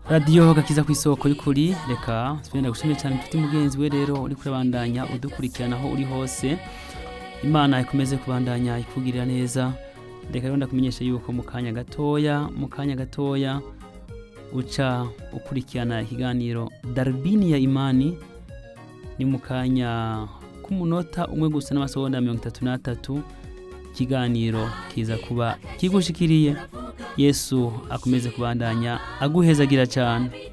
radiyo gakiza ku isoko y'ukuri reka twenda gushimira cyane inshuti mugenzi we rero uri kurabandanya udukurikirana aho uri hose imana ikomeze kubandanya ikugirira neza reka rero ndakumenyesha yuko mu kanya gatoya mu kanya gatoya uca ukurikirana ikiganiro darubini ya imani ni mu kanya k'umunota umwe gusa n'amasegonda mirongo itatu n'atatu ikiganiro kiza kuba kigushikiriye yesu akomeze kubandanya aguhezagira cyane